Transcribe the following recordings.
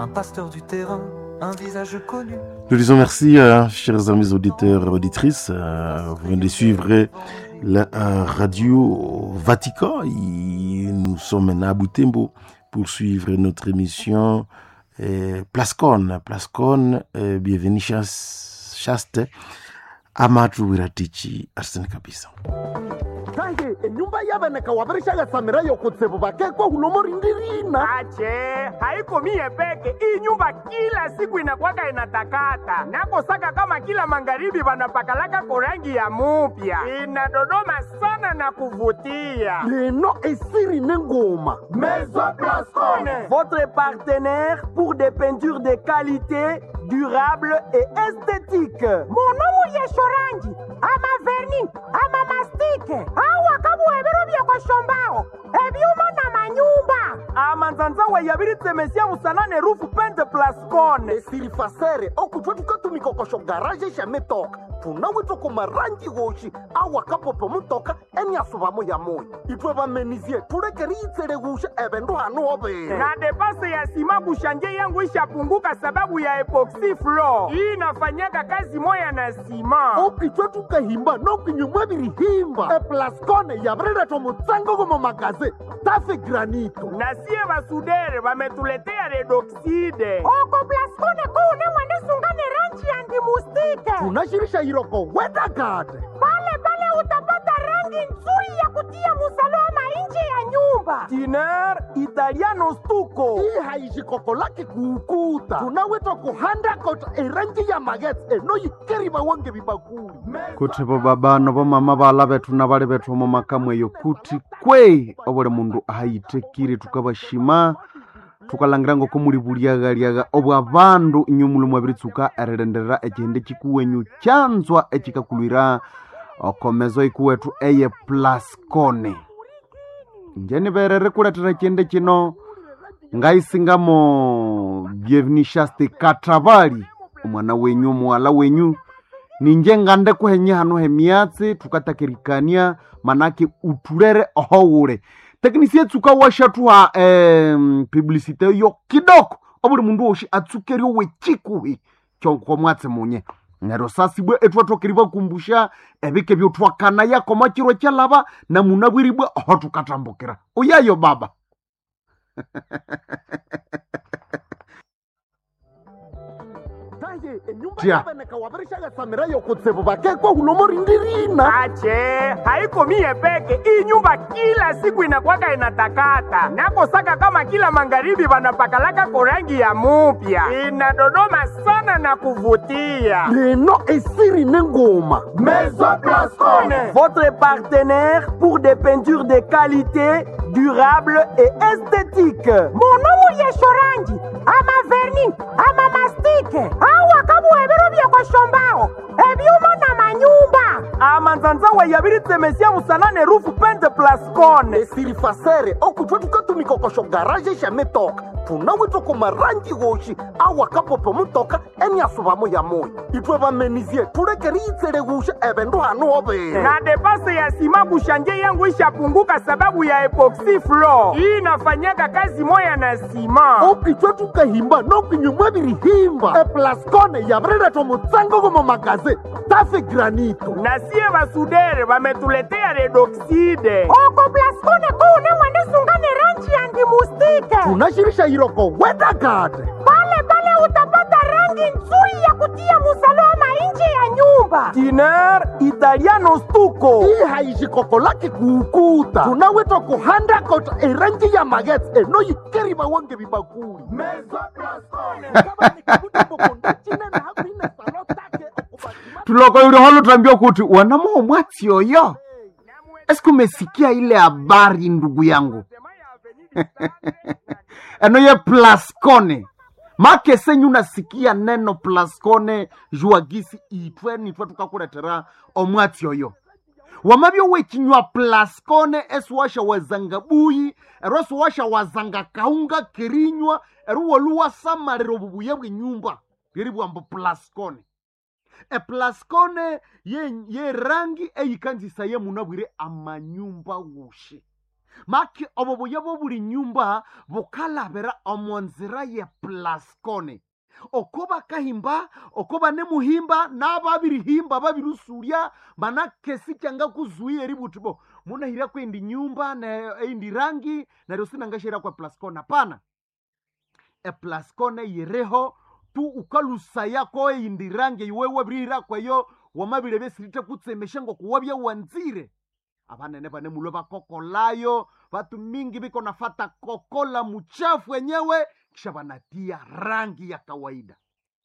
un pasteur du terrain, un visage connu. Nous disons merci, euh, chers amis auditeurs et auditrices. Euh, vous venez de suivre la euh, radio Vatican. Et nous sommes maintenant à Boutembo pour suivre notre émission euh, Plascon. Plascon, euh, bienvenue, chas- chaste. Amatu Wiratichi, Arsene Kabisa. kange enyumba yaveneka wavirishaga samirayo kutsivu vakekwa hulomorindirina ache haiko mie peke hii nyumba kila siku inakwaka inatakata nakosaka kama kila magharibi vanapakalaka korangi ya mupya inadodoma sana na kuvutia leno esiri nengoma Maison Blascone. Votre partenaire pour des peintures de qualité, durable et esthétique. munomu yeshorangi ama verni ama mastike awa kabuhebero byekoshombaho ebyuma na manyumba amanzanzawa yabiritemesia musanane rufu pente plascone esiri fasere okutwe tukatumikokosho garaje shametoka tunawitwa kumarangi goshi awa kapopo mutoka eniasuvamo ya moyo itwe vamenizie tulekeri itsele gusha evendu hanu overe na depase ya sima kushanje yangu ishapunguka sababu ya epoxy floor hii inafanyaka kazi moya na sima okitwe tukahimba nokinyumwa virihimba eplascone yavireletwa mutsango gomo magaze tafe granito na sie basudere bametuletea redoxide oko plaskone kuune mwenisungane rangi ya ndimustike tunashirisha iroko wedagade pale pale utapata rangi nzuri ya kutia musalama nje ya nyumba tiner italiano stuko hii haishikoko lake kuukuta tunawitwa kuhanda kota erangi ya magetse enoyikeri vawange vibakuli kuti vo babano vo mama vala vethu na vali vethu mo makamweyo kuti kwe ovole mundu ahayitekire tukavashima tukalangira ngoko muli vuliaghaliagha obwa vandu inyu mulumu aviritsuka erilenderera ecihende cikuwenyu canzwa ecikakulwira okomezo ikuwethu eye plascone njeni verere kuletera ecihende cino ngaisingamo byevinishasti katravali omwana wenyu omuwala wenyu ninje ngande kuhenye hano hemiatsi tukatakirikania manake utulere ohowule teknisia tsuka washathuha em, publicite yo kidoko obuli mundu woshi atsukerio wechikuhi chonko mwatsi munye nero sasibwe ethuathokeri vakumbusha evike vyothwakana yakoma chiro chalava na muna bwiribwe oho tukatambukira uyayo baba taye enyumba Tia. yaveneka wavirishaga samirayo kutsivu vakekwa hulomorindirina ache haiko mie peke hii nyumba kila siku inakwaka inatakata nakosaka kama kila magharibi vanapakalaka korangi ya mupya inadodoma sana na kuvutia leno esiri nengoma Maison Blascone. Votre partenaire pour des peintures de qualité, durable et esthétique. munomu yeshorangi ama verni ama mastike awa kabuhebero byekoshombaho ebyuma na manyumba amanzanzawa yabiritemesia musanane rufu pente plascone esiri fasere okutwe tukatumikokosho garaje shametoka tunawitwa kumarangi goshi awa kapopo mutoka eniasuvamo ya moyo itwe vamenizie tulekeri itsele gusha evendu hanu overe na depase ya sima kushanje yangu ishapunguka sababu ya epoxy floor hii inafanyaka kazi moya na sima okitwe tukahimba nokinyumwa virihimba eplascone yavireletwa mutsango gomo magaze tafe granito na sie basudere bametuletea redoxide oko plaskone kuune mwenisungane rangi ya ndimustike tunashirisha iroko wedagade pale pale utapata rangi nzuri ya kutia musalama nje ya nyumba tiner italiano stuko hii haishikoko lake kuukuta tunawitwa kuhanda kota erangi ya magetse enoyikeri vawange vibakuli tuloko yuli holutambia kuti wanamoo mwatsi oyo esiku umesikia ile habari ndugu yangu eno ye plascone make senyu nasikia neno plascone juagisi itwe nitwe tukakuletera omwatsi oyo wamavyo wechinywa plascone esiwasha wazanga buyi ero esiwasha wazanga kaunga kirinywa ero woluwasamalira obubuya bwenyumba bweri bwambo plascone eplascone ye, ye rangi eyikanzisa ye munabwire amanyumba wushi maki obo buya bwo buli nyumba bukalabira omonzira ye plaskone oko bakahimba oko banemuhimba n'ababirihimba babirusurya manakesi kyanga kuzuia eri buti bo munahira kwendi nyumba na eindi rangi naryo sinangashira kwa plaskone hapana eplaskone yireho tu ukalusaya ko eindi rangi iwewe birihira kweyo wamabire besirite kutsemesha ngo kuwabya wanzire abanene bane mulo bakokolayo batu mingi biko nafata kokola muchafu wenyewe kisha banatia rangi ya kawaida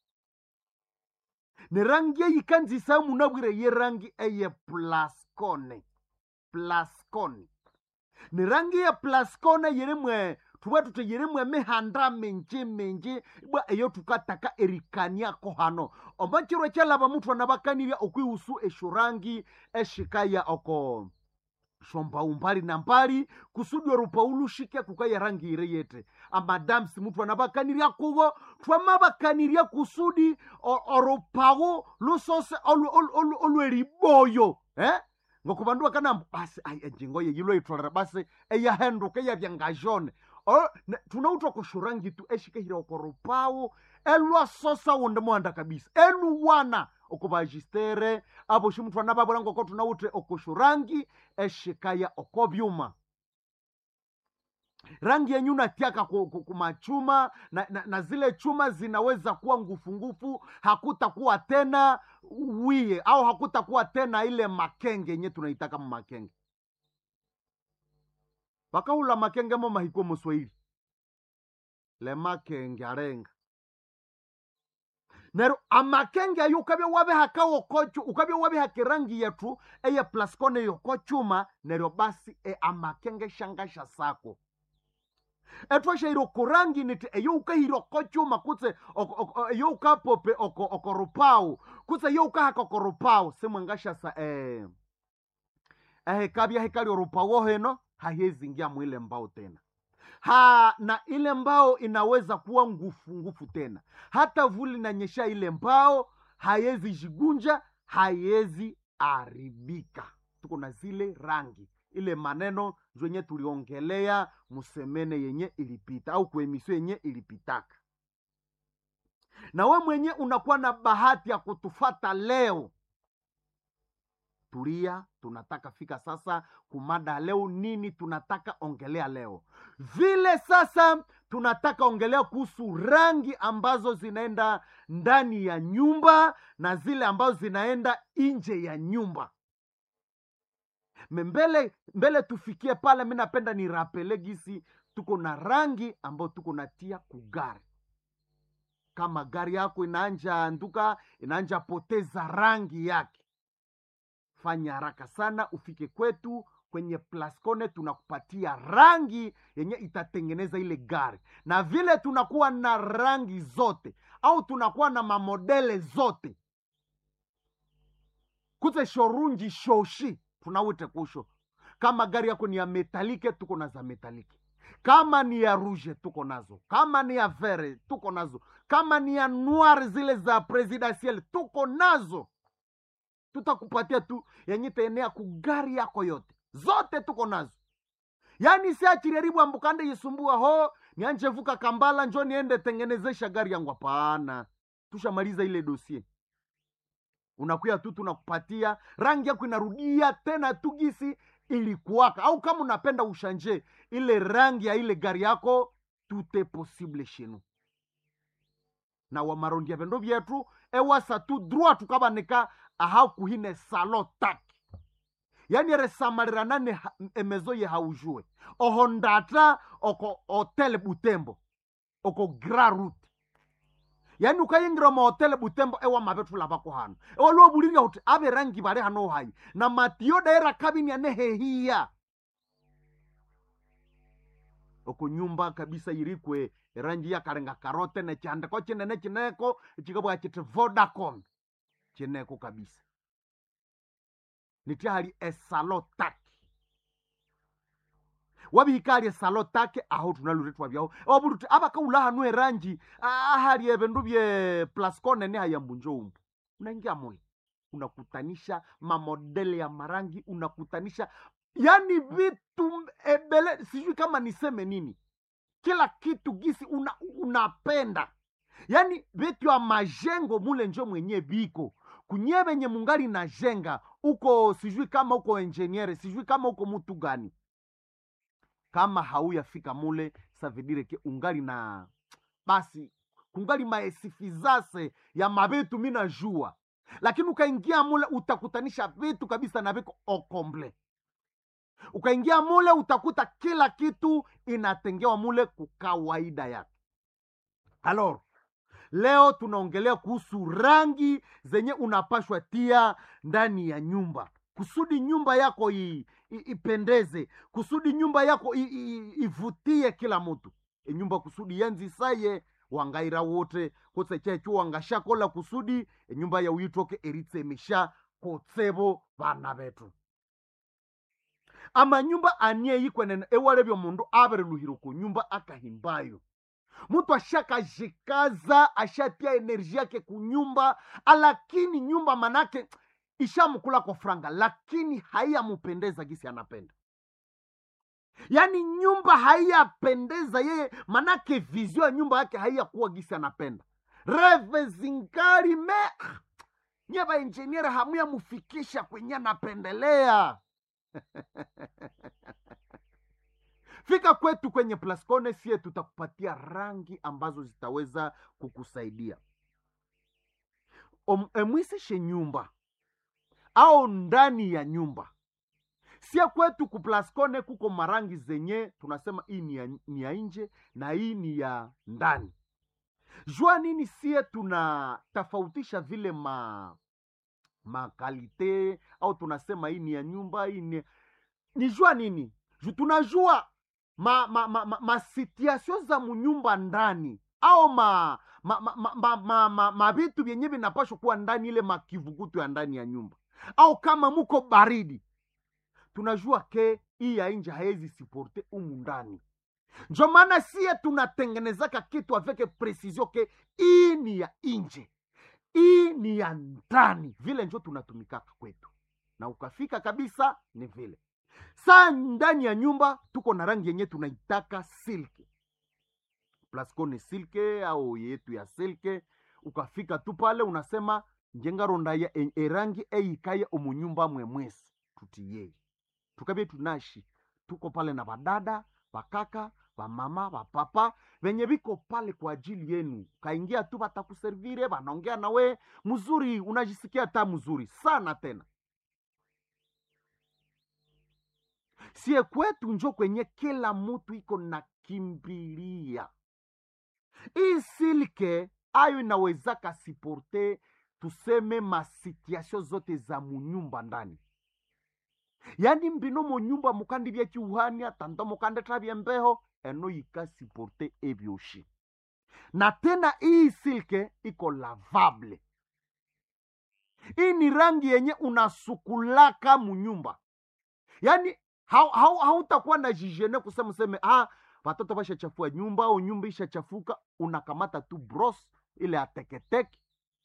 ne rangi eyikanzisa munabwire ye rangi eye plaskone plaskone ne rangi ya plaskone yerimwe tuba tute yerimwe mihanda minji minji bwa eyo tukataka erikaniako hano omachirwe kyalaba muthu anabakanirya okwihusu esho rangi eshikaya oko shomba umbali na mbali kusudi orupaulushike kukaya rangi ire yete amadamsi muthu anabakanirya kuwo twamabakanirya kusudi o- orupawu lusose olu- olu- olu- olweriboyo eh? ngokubandu bakanamba basi ayi enjingo ye yilo itolera basi eyahenduka eyavyangajone O- ne- tunautwa kushurangi tu eshikehira okorupawu elwasosa wunde muhanda kabisa eluwana okubajistere abo shimuthu anababura ngoko tunawutre okushurangi eshikaya okobyuma rangi yenyu natiaka ku- ku- kumachuma na, na, na zile chuma zinaweza kuwa ngufungufu hakutakuwa tena wie au hakutakuwa tena ile makenge yenye tunaitaka mumakenge bakahula makenge mo mahiko muswahili le makenge arenga nero amakenge ayo ukabya wabihaka wokochu ukabya wabihaka rangi yetu eye plaskone yokochuma neryo basi e amakenge shangasha sako etwashaire okurangi niti eyo ukahira okochuma kutse oko- oko- eyo ukapope oko- okorupawu kutse eyo ukahaka okorupawu simwangashasa eh, ehekabya hekali orupawu heno hahezingia mwile mbao tena ha na ile mbao inaweza kuwa ngufu ngufu tena hata vuli nanyesha ile mbao haiwezi jigunja haiwezi aribika tuko na zile rangi ile maneno zwenye tuliongelea musemene yenye ilipita au kuemisio yenye ilipitaka na we mwenye unakuwa na bahati ya kutufata leo tulia tunataka fika sasa kumada leo nini tunataka ongelea leo vile sasa tunataka ongelea kuhusu rangi ambazo zinaenda ndani ya nyumba na zile ambazo zinaenda nje ya nyumba Me mbele mbele tufikie pale mi napenda nirapele gisi tuko na rangi ambayo tuko natia kugari kama gari yako inaanja nduka inaanja poteza rangi yake fanya haraka sana ufike kwetu kwenye plascone tunakupatia rangi yenye itatengeneza ile gari na vile tunakuwa na rangi zote au tunakuwa na mamodele zote kutse shorunji shoshi tunawite kusho kama gari yako ni ya metalike tuko na za metalike kama ni ya rouge tuko nazo kama ni ya vere tuko nazo kama ni ya noir zile za presidentiel tuko nazo tutakupatia tu yenye taenea kugari yako yote zote tuko nazo yaani siachiriaribu ambukande yisumbua ho nianje vuka kambala njo niende tengenezesha gari yangu hapana tushamaliza ile dosie unakuya tu tunakupatia rangi yako inarudia tena tu gisi ilikuwaka au kama unapenda ushanje ile rangi ya ile gari yako tute possible shenu na wamarondia vendo vyetu ewasa tu droit tukabanika ahakuhine salo taki yani resamaliranane ha- emezo ye haujue oho ndata oko hotel butembo oko gra route yani ukayingira mahotele butembo ewa mavetula vako hano ewaliwabulirya kuti ave rangi vali hano hayi na matiyo daira kabini ane hehiya oko nyumba kabisa irikwe rangi yakalenga karote nechandiko chinene chineko chikabwa chiti vodacom chineko kabisa nitihali esalo taki wabihikali esalo take aho tunaluretwa vyaho wabuluti abakaula hanu erangi ahali evindu bye plascone ni hayambunjo umbu unaingia mule unakutanisha mamodele ya marangi unakutanisha yaani vitu ebele sijui kama niseme nini kila kitu gisi una, unapenda yaani vitu ya majengo mule njo mwenye biko kunye venye mungali na jenga uko sijui kama uko enjeniere sijui kama uko mutu gani kama hauyafika mule savidireke ungali na basi kungali maesifizase ya mavitu mina jua lakini ukaingia mule utakutanisha vitu kabisa na viko okomble ukaingia mule utakuta kila kitu inatengewa mule kukawaida yake alor leo tunaongelea kuhusu rangi zenye unapashwa tia ndani ya nyumba kusudi nyumba yako i, i, ipendeze kusudi nyumba yako i, i, ivutie kila mtu e nyumba kusudi yanzisaye wangaira wote kose checho wangashakola kusudi enyumba ya uyitoke eritsemisha kotsebo bana betu amanyumba anieyikwenene ewalebya omundu abereluhire ku nyumba akahimbayo mtu ashakajikaza ashatia enerji yake kunyumba lakini nyumba manake ishamkula kwa franga lakini haiyamupendeza gisi anapenda yaani nyumba haiyapendeza yeye manake vizio ya nyumba yake haiyakuwa gisi anapenda reve zingari me nye vainjeniere hamuyamufikisha kwenye anapendelea fika kwetu kwenye plascone sie tutakupatia rangi ambazo zitaweza kukusaidia Om- emwisishe nyumba au ndani ya nyumba sie kwetu kuplascone kuko marangi zenye tunasema hii ni ya, ni ya nje na hii ni ya ndani jua nini sie tunatofautisha vile ma makalite au tunasema hii ni ya nyumba hii ni ni jua nini Ju- tunajua ma, ma, ma, ma, ma situation za munyumba ndani au ma ma ma, ma, ma, ma, ma, ma vitu vyenye vinapashwa kuwa ndani ile makivukutu ya ndani ya nyumba au kama muko baridi tunajua ke hii ya nje haezi siporte umu ndani njo maana sie tunatengenezaka kitu aveke precision ke hii ni ya nje hii ni ya ndani vile njo tunatumikaka kwetu na ukafika kabisa ni vile saa ndani ya nyumba tuko na rangi yenye tunaitaka silke plasco ni silke au yetu ya silke ukafika tu pale unasema njengaronda ya e- erangi eikaye omunyumba mwemwesi tutiyei tukabye tunashi tuko pale na vadada vakaka vamama vapapa venye viko pale kwa ajili yenu kaingia tu vatakuservire vanaongea nawe mzuri unajisikia ta mzuri sana tena sie kwetu njo kwenye kila mutu iko na kimbilia hii silke ayo inawezaka siporte tuseme masituation zote za munyumba ndani yani mbino munyumba mukandi bya kiuhania tanda mukande tabya mbeho eno yikasiporte ebyoshi na tena hii silke iko lavable hii ni rangi yenye unasukulaka munyumba yaani hau- hau- hautakuwa na jijene kusema useme ah, watoto bashachafua nyumba au nyumba ishachafuka unakamata tu bros ile ateketeke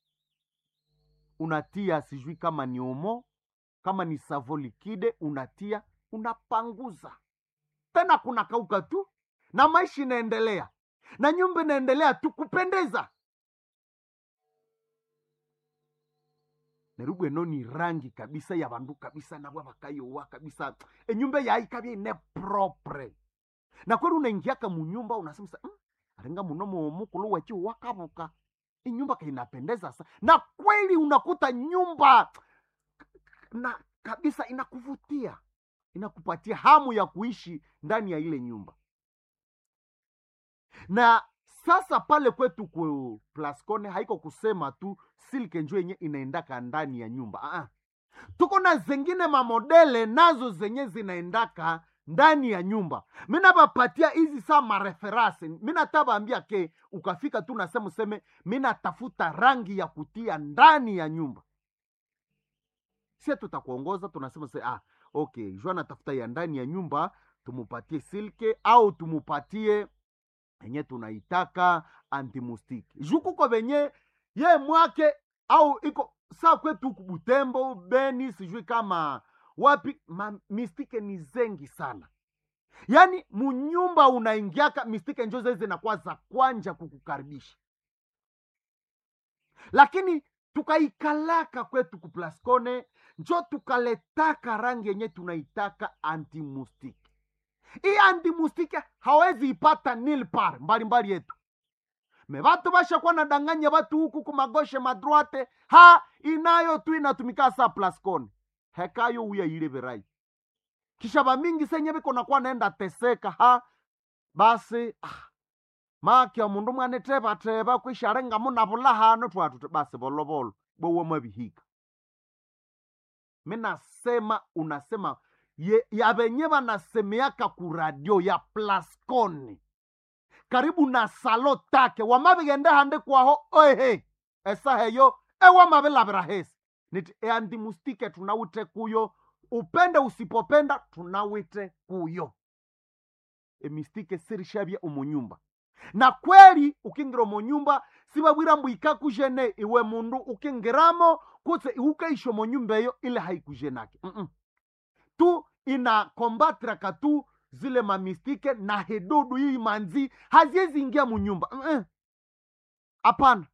unatia sijui kama ni omo kama ni savo likide unatia unapanguza tena kuna kauka tu na maisha inaendelea na nyumba inaendelea tu kupendeza nerubwe eno ni rangi kabisa ya bandu kabisa nabwa bakayowa kabisa enyumba yaikabya ine propre na kweli unaingiaka munyumba unasema sa, mm, aringa muno mukulu wechi wakabuka inyumba kainapendeza sa na kweli unakuta nyumba na kabisa inakuvutia inakupatia hamu ya kuishi ndani ya ile nyumba na sasa pale kwetu ku plascone haiko kusema tu silke njo yenye inaendaka ndani ya nyumba Aa. tuko na zengine mamodele nazo zenye zinaendaka ndani ya nyumba minabapatia hizi saa mareferase minatabaambia ke ukafika tu nasema useme minatafuta rangi ya kutia ndani ya nyumba sie tutakuongoza tunasema se ah, okay jua natafuta ya ndani ya nyumba tumupatie silke au tumupatie yenye tunaitaka antimustiki juu kuko venye ye mwake au iko saa kwetu huku butembo beni sijui kama wapi ma, mistike ni zengi sana yaani munyumba unaingiaka mistike njo zezi zinakuwa za kwanja kukukaribisha lakini tukaikalaka kwetu kuplaskone njo tukaletaka rangi yenye tunaitaka antimustike hii antimustike hawezi ipata nilpar mbalimbali yetu me vatu vashakuwa nadanganya vatu huku kumagoshe madroite ha inayo tu inatumika sa plaskone hekayo uya ile verai kisha vamingi senye viko nakuwa naenda teseka ha basi ah, makya mundu mwane tevateva kwisharenga muna vulahano twatu basi volovolo bowo mavihika minasema unasema ye, ya venye vanasemeaka kuradio ya plaskoni karibu na salo take wamavigende hande kwaho oehe esaheyo ewamavilavira hesi niti eandimustike tunawite kuyo upende usipopenda tunawite kuyo emistike sirishavya umunyumba na kweli ukingira omunyumba sivavwira mbu ikakujene iwe mundu ukingiramo kutse iukaisha omunyumba eyo ile haikujenake Mm-mm. tu inakombatraka tu zile mamistike na hedudu hii manzi haziwezi ingia munyumba Mm-mm. hapana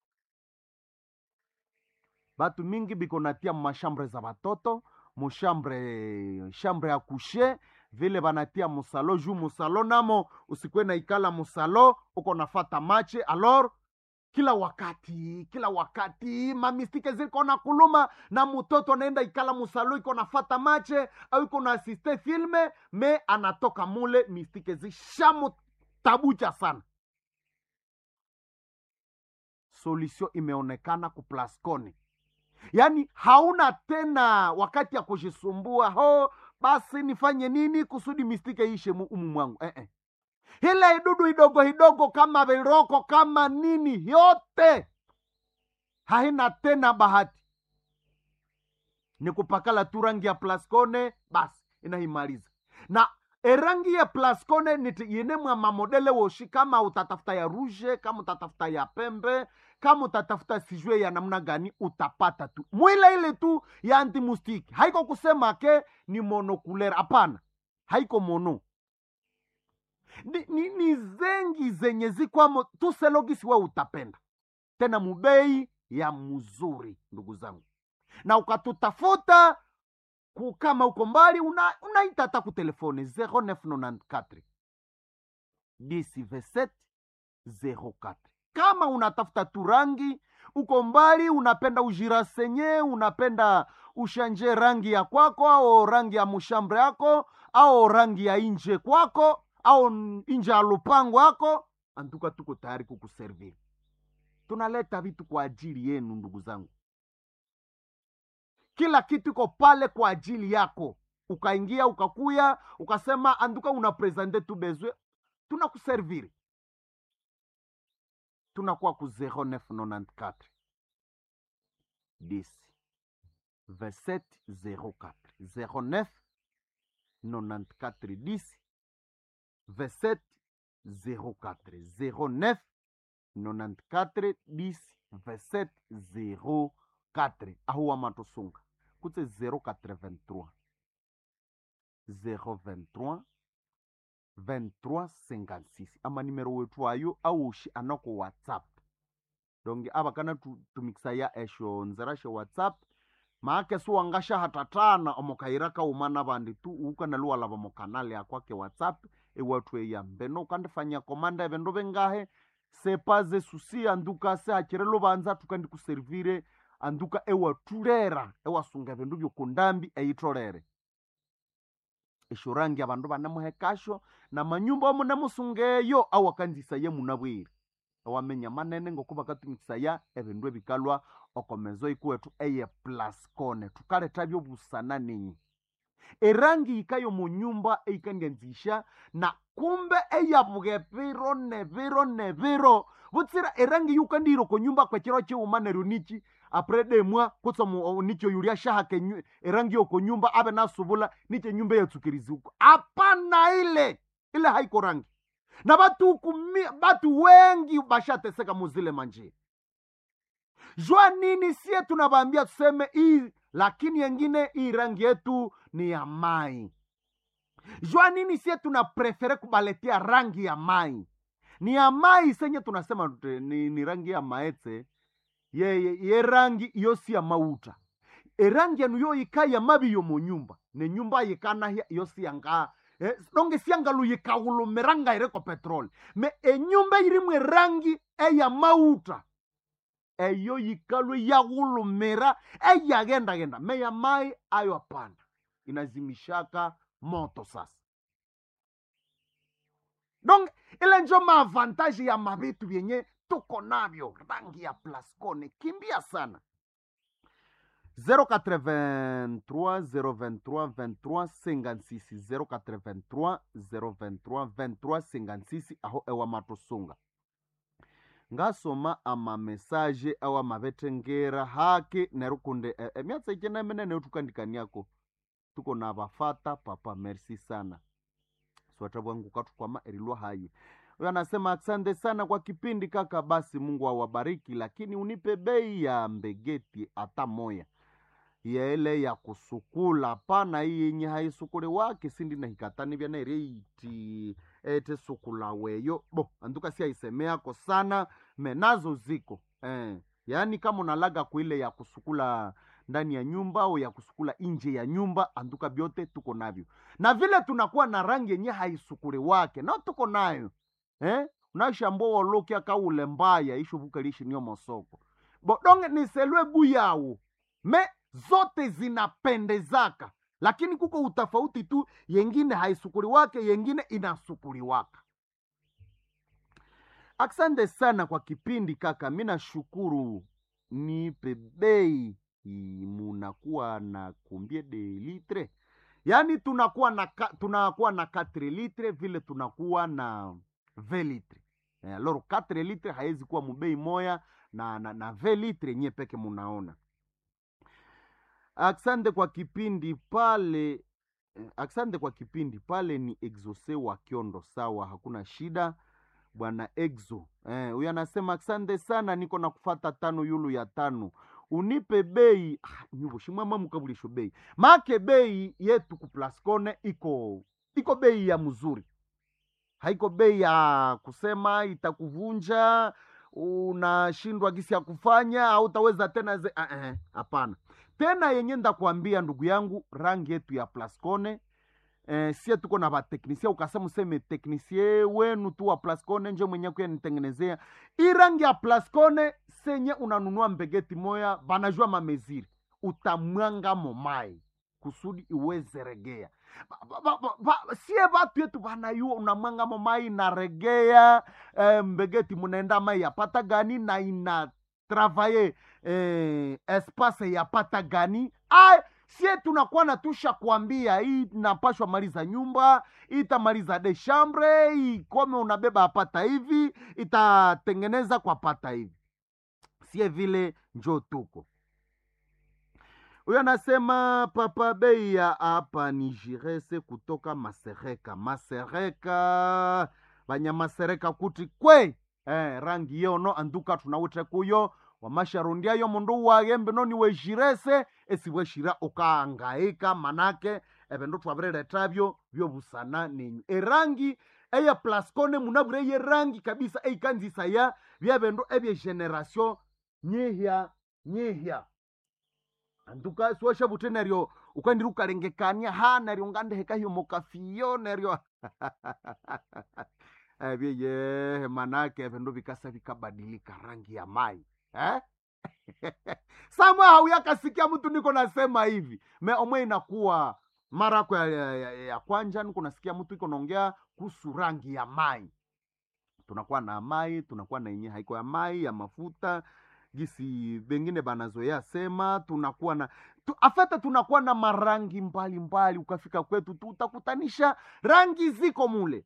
batu mingi biko natia mashambre za batoto mushambre shambre ya kushe vile banatia musalo juu musalo namo usikwe na ikala musalo uko nafata mache alor kila wakati kila wakati mamistike ziko na kuluma na mutoto anaenda ikala musalo iko nafata mache au iko na asiste filme me anatoka mule mistike zishamutabucha sana solution imeonekana kuplaskoni yaani hauna tena wakati ya kujisumbua ho basi nifanye nini kusudi mistike ishe mu- umu mwangu eh, eh. ile idudu idogo idogo kama viroko kama nini yote haina tena bahati ni kupakala tu rangi ya plaskone basi inaimaliza na erangi ya plaskone niti ine mwa mamodele woshi kama utatafuta ya ruje kama utatafuta ya pembe kama utatafuta sijue ya namna gani utapata tu mwile ile tu ya antimustiki haiko kusema ke ni monokulera hapana haiko mono ni, ni, ni zengi zenye zikwamo tuselogisi we utapenda tena mubei ya mzuri ndugu zangu na ukatutafuta ku- kama uko mbali una- unaita hata ku telefone 0994 10 27 kama unatafuta tu rangi uko mbali unapenda ujirasenye unapenda ushanje rangi ya kwako au rangi ya mushambre yako au rangi ya inje kwako au n- inje ya lupango yako antuka tuko tayari kukuserviri tunaleta vitu kwa ajili yenu ndugu zangu kila kitu iko pale kwa ajili yako ukaingia ukakuya ukasema anduka una presente tu bezwe tunakuserviri tunakuwa ku 0994 10 27 04 09 94 10 27 04 09 94 10 27 04 ahuwa matosunga kutse 083 023 2356 ama nimero wetu ayo aushi anako whatsapp donge ava kana tu- tumikisa ya esho nzera she whatsapp maake suwangasha hatatana omokaira kaumana vandi tu ukana luwalava mokanale akwake whatsapp ewatu eya mbeno ukandifanya komanda evendo vengahe sepaze susi anduka se hachire luvanza tukandikuservire anduka ewatulera ewasunga vindu vyokundambi eitolere eshurangi avandu vanemuhekasho na manyumba omunemusungeyo awakanzisa ye munabwire ewamenya manene ngokuva katumikisa ya evindu evikalwa okomezo ikuwetu eye plaskone tukaleta vyovusana ninyi erangi ikayo munyumba eikandianzisha na kumbe eyavuge viro ne viro ne viro vutsira erangi yukandiro konyumba kwechiro chiuma neryo nichi apre demwa kutsa mu- nicho yulia shahake nyu- erangi yoko nyumba ave nasuvula niche nyumba yatsukirizuko apana ile ile haiko rangi na batu kumi, batu wengi bashateseka muzile manjia jua nini sie tunavambia tuseme hii lakini yengine hii rangi yetu ni ya mai jua nini sie tuna prefere kubaletia rangi ya mai ni ya mai senye tunasema tute- ni, ni rangi ya maetse ye, ye, ye rangi iyo si ya mauta erangi yanu yo yika ya mabi yo mu nyumba ne nyumba yikana hia iyo si yanga eh, donge siangalu yikawulumiranga ireko petroli me enyumba irimwe rangi eya mauta eyo yikalu yaghulumira eyagendagenda meya mai ayo hapana inazimishaka moto sasa donc ile njo maavantaji ya mavitu vyenye tuko navyo rangi ya plascone kimbia sana 083 023 23 56 083 023 23 56 aho ewa matusunga ngasoma amamesaje awa mavetengera hake nerukunde e, e, myatsa ikena menene utukandikaniako tuko na vafata papa merci sana swata bwangu katukwama erilwa haye huyo anasema asante sana kwa kipindi kaka basi mungu awabariki lakini unipe bei ya mbegeti hata moya ya ile ya kusukula pana hii yenye haisukule wake sindi na hikatani vya nereiti ete sukula weyo bo anduka si aisemeako sana menazo ziko eh. yaani kama unalaga kuile ya kusukula ndani ya nyumba au ya kusukula nje ya nyumba anduka vyote tuko navyo na vile tunakuwa na rangi yenye haisukule wake na tuko nayo eh? unashambua wolokia kaule mbaya ishuvukalishi niyo mosoko bodonge niselwe buyawu me zote zinapendezaka lakini kuko utafauti tu yengine haisukuli wake yengine inasukuli waka asante sana kwa kipindi kaka mi nashukuru nipe bei i- munakuwa na kumbie de litre yaani tunakuwa na ka, tunakuwa na 4 litre vile tunakuwa na 20 litre eh, aloro 4 litre haiwezi kuwa mubei moya na, na, na 20 litre nye peke munaona asante kwa kipindi pale eh, asante kwa kipindi pale ni exose wa kiondo sawa hakuna shida bwana exo eh, huyu anasema asante sana niko na kufata tano yulu ya tano unipe bei ah, nyuvo shimwama mukabulisho bei make bei yetu kuplascone iko iko bei ya mzuri haiko bei ya kusema itakuvunja unashindwa gisi ya kufanya au utaweza tena ze ah, eh, hapana tena yenye ndakwambia ndugu yangu rangi yetu ya plascone eh, sie tuko na vateknisie ukasema useme teknisie wenu tu wa plascone nje mwenye kuya nitengenezea hii rangi ya plascone senye unanunua mbegeti moya vanajua mameziri utamwanga momai kusudi iweze regea Ba- ba- ba- ba- ba- sie vatu yetu vanayua unamwanga momai inaregea eh, mbegeti munaenda mai yapata gani na ina travaye eh, espace yapata gani Ai, sie tunakuwa natusha kuambia hii inapashwa maliza nyumba hii itamaliza de chambre hii kome unabeba apata hivi itatengeneza kwa pata hivi sie vile njo tuko huyo anasema papa bei ya hapa ni jirese kutoka masereka masereka vanyamasereka kuti kwe eh, rangi yono anduka tunawute kuyo wamasharundiayo mundu wagembe noni wejirese esiweshira ukaangaika manake evindu twavireretavyo vyovusana nenyu erangi eya plascone munavure ye rangi kabisa eikanzisa ya vyavindu evye generation nyihya nyihya anduka siwasha vute neryo ukandiri ukalengekania ha neryo ngandeheka hiyo mokafiyo neryo evyeyehe manake vindu vikasa vikabadilika rangi ya mai eh? samwe hauyakasikia mtu niko nasema hivi me omwe inakuwa mara yako ya, ya, ya, ya kwanja niko nasikia mtu iko naongea kuhusu rangi ya mai tunakuwa na mai tunakuwa na yenye haiko ya mai ya mafuta gisi bengine banazoea sema tunakuwa na tu, afete tunakuwa na marangi mbalimbali mbali, ukafika kwetu tu utakutanisha rangi ziko mule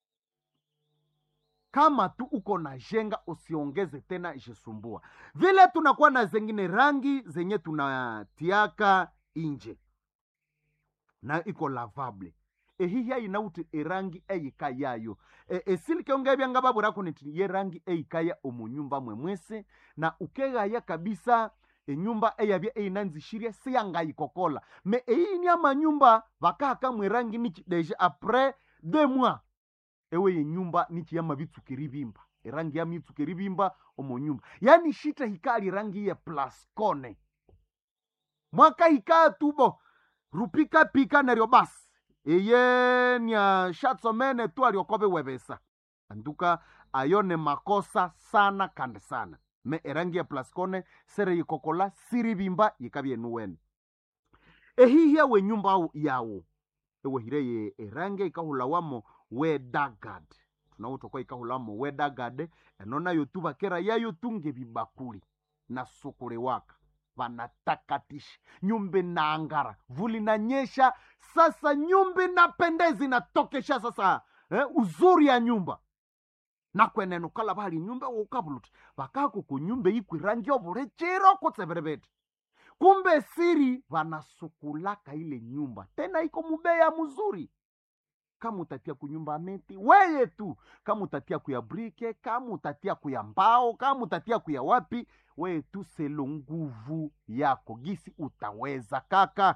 kama tu uko na jenga usiongeze tena ishisumbua vile tunakuwa na zengine rangi zenye tunatiaka inje na iko lavable ehihya inauti erangi eyika yayo e, esilike byanga baburaku niti ye rangi eyikaya omunyumba mwe mwese na ukegaya kabisa enyumba eyabya eyinanzishirye siyangayikokola me eyi ni amanyumba bakahaka mwerangi niki deja apres deux mois ewe yenyumba niki yamabitsuka eribimba erangi yamitsuka eribimba omo nyumba yani shita hikali rangi ye plascone mwaka hikaa tubo rupika pika neryo basi eye nya shatsomene tu aliokobe webesa anduka ayo ne makosa sana kandi sana me erangi ya plascone sere yikokola siribimba yikabye nuwene ehihya we nyumba yawo ewehire ye erangi ikahulawamo wedagad tunawutokwa ikahulamo wedagad eno nayo tu bakera yayo tunge bibakuli na sukule waka vanatakatisha nyumba inaangara vuli nanyesha sasa nyumba inapendeza inatokesha sasa eh, uzuri ya nyumba nakwenene ukala bali nyumba ukabuluti vakako kunyumba ikwi rangi ovule chiro kutseverevete kumbe siri vanasukulaka ile nyumba tena iko mubeya muzuri kama utatia kunyumba meti weye tu kama utatia kuya brike kama utatia kuya mbao kama utatia kuya wapi weye tu selo nguvu yako gisi utaweza kaka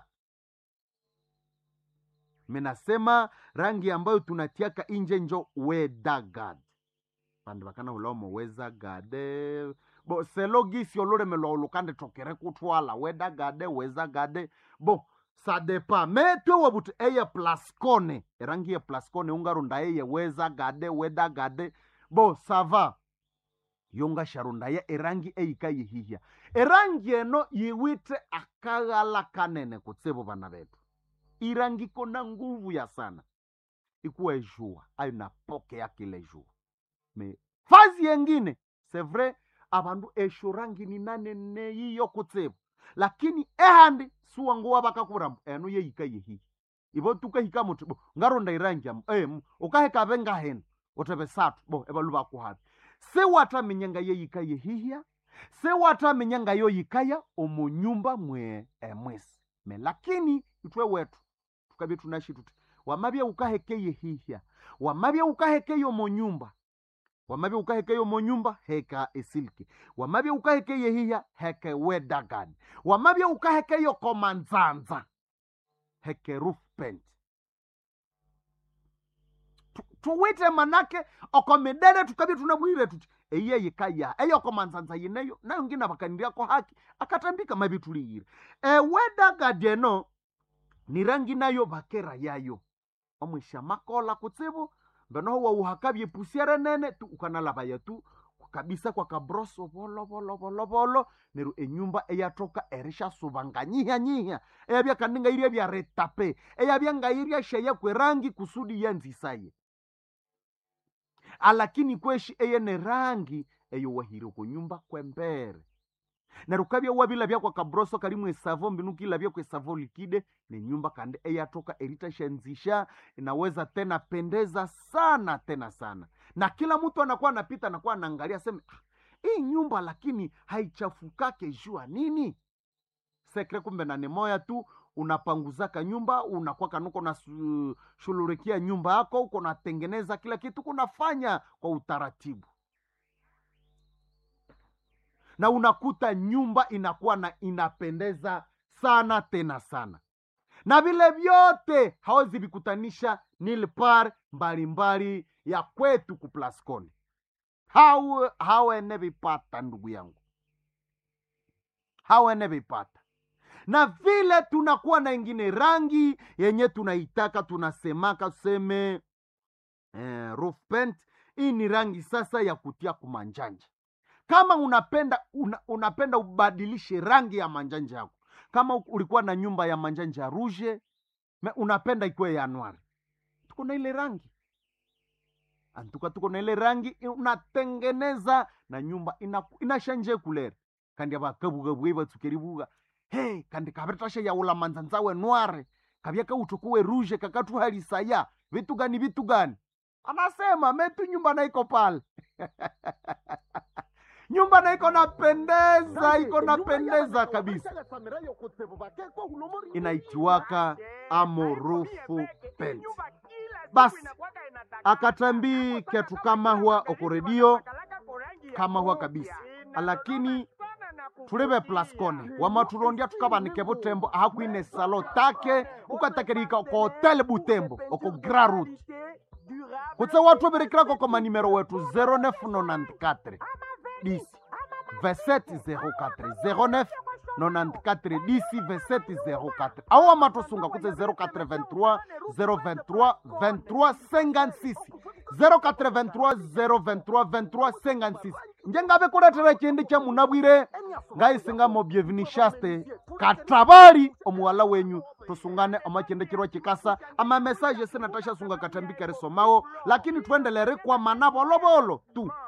menasema rangi ambayo tunatiaka inje njo wedagad vandu vakana ulomo wezagade bo selo gisi ololemelwa olukande tokere kutwala wedagade wezagade bo sadepa metwe wabuti eye plascone erangi ye plascone ungarunda eye wezagade wedagade bo sava yongasharundaya erangi eyika yihihya erangi eno yiwite akaghala kanene kutsivo vana vetu irangi kona nguvu ya sana ikuwa ejua ayo napoke yakile jua me fazi yengine sevre avandu esho rangi ni nanene yiyo kutsivo lakini ehandi suwanguwa vakakurambo eno yeyika yehihi ivo tukahika muti bo ngaronda irangi amu em ukahekave ngahena uteve satu bo evalu vakuhavi sewatamenyanga yeyika yehihya sewatamenyanga yoyikaya omunyumba mwe emwesi me lakini itwe wetu tukabye tunashi tuti wamabye ukaheke yehihya wamabye ukaheke yomonyumba wamabye ukaheke yomonyumba heka esilki wamabye ukaheke yehihya heke wedagad wamabye ukaheke yokomanzanza heke roof paint Tu- tuwite manake okomidere tukabye tunabwire tuti eye yikaya eyokomanzanza yineyo nayo ngina bakaniriako haki akatambika mabi tuliyire ewedagad eno ni rangi nayo bakera yayo omwisha makola kutsibu mbenoho wauhakabye pusiere nene tu ukanalabaya tu kabisa kwa kabroso volo volo volo volo neru enyumba eyatoka erishasubanganyihyanyihya eyabya kandi ngairia byaretape eyabya ngairia sheya kwerangi kusudi yanzisaye alakini kweshi eyene rangi eyowahire kunyumba kwembere neru kabya wabilabya kwa kabroso kalimu esavo mbinu kilabya kwa esavo likide ni nyumba kandi eyatoka eritashanzisha inaweza tena pendeza sana tena sana na kila mtu anakuwa anapita anakuwa anaangalia seme "Ah, hii nyumba lakini haichafukake jua nini sekre kumbe na ni moya tu unapanguzaka nyumba unakuwa kanuko na su- shululikia nyumba yako uko natengeneza kila kitu kunafanya kwa utaratibu na unakuta nyumba inakuwa na inapendeza sana tena sana na vile vyote hawezi vikutanisha nilpar mbalimbali ya kwetu kuplasconi hau hawene vipata ndugu yangu hawene vipata na vile tunakuwa na ingine rangi yenye tunaitaka tunasemaka tuseme eh, roof paint hii ni rangi sasa ya kutia kumanjanja kama unapenda una, unapenda ubadilishe rangi ya manjanja yako kama u- ulikuwa na nyumba ya manjanja ya ruje me- unapenda ikuwe ya anwari tuko na ile rangi antuka tuko na ile rangi i- unatengeneza na nyumba ina- inashanje kulera kandi abakabugabuye batsukeribuga he kandi kabetasha yaula manzanzawe nware kabya kautukuwe ruje kakatuhalisaya vitu gani vitu gani anasema metu nyumba naiko pale nyumba naiko napendeza iko napendeza kabisa inaitiwaka amorufu pent basi akatambi ketu kama huwa okoredio kama huwa kabisa lakini tulive plascone wamatulondya tukavanike vutembo ahakwine salo take ukatakerika oko hotel butembo oko grarut kutse watu virikirako ko manimero wetu 0994 10 2704 09 94 10 2704 awo wamatosunga kutse 0423 023 23 56 0423 023 23 56 njengave kuletera chindi cha munabwire ngaisingamo byevinishaste katabali omuwala wenyu tusungane omachendekirwa chikasa amamesaje sinatashasunga katambika risomawo lakini tuendelere kwa mana volovolo tu